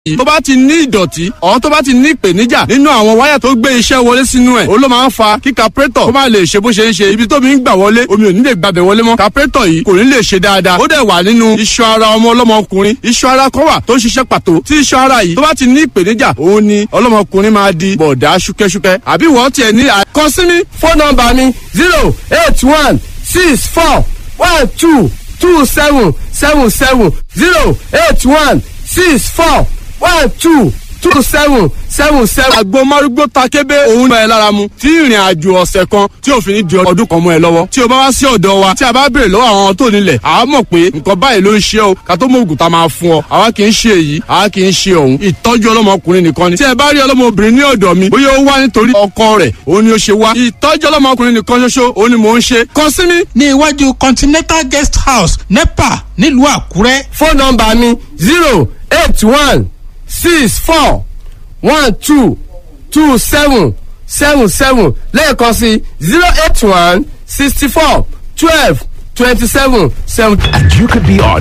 yìí tó bá ti ní ìdọ̀tí ọ̀hún tó bá ti ní ìpèníjà nínú àwọn wáyà tó gbé iṣẹ́ wọlé sínú ẹ̀ ó ló máa ń fa kí kapurétọ̀ kó má lè ṣe bó ṣe ń ṣe ibi tómi ń gbà wọlé omi ò ní lè gbàbẹ̀ wọlé mọ́ kapurétọ̀ yìí kò ní lè ṣe dáadáa ó dẹ̀ wà nínú iṣan ara ọmọ ọlọ́mọkùnrin iṣan ara kan wà tó ń ṣiṣẹ́ pàtó tí iṣan ara yìí tó bá ti ní ìpèníjà òun ni ọlọ́mọkùnrin máa di bọ̀dá ṣúkẹ́ṣúkẹ́ àbí wọ́n tiẹ̀ ní àkàn sí mi. fóònù nọ́mbà mi zero eight one six four one two two seven seven seven zero eight one six four one two two seven seven seven. àgbo márúgbó takébé òun bá ẹ lára mu tí ìrìn àjò ọ̀sẹ̀ kan tí òfin ní di ọdún kan mọ́ ẹ lọ́wọ́ tí o bá wá sí ọ̀dọ̀ wa tí a bá béèrè lọ́wọ́ àwọn tó nílẹ̀ àá mọ̀ pé nǹkan báyìí ló ń ṣe o ká tó mọ ògùn tá a máa fún ọ àwa kì í ṣe èyí àwa kì í ṣe òun ìtọ́jú ọlọ́mọkùnrin nìkan ni tí ẹ bá rí ọlọ́mọbìnrin ní ọ̀dọ̀ mi bóyá ó wá nítorí ọkọ rẹ̀ òun ni ó ṣe wá ìtọ́jú ọlọ́mọkùnrin nìkan ṣoṣo òun ni mò ń ṣe kàn sí mi. ní iwájú continental guest house nepa nílùú àkúrẹ́. fóònù nọ́mbà mi zero eight one six four one two two seven seven seven lẹ́ẹ̀kan sí zero eight one sixty four twelve twenty seven seventy. And you could be on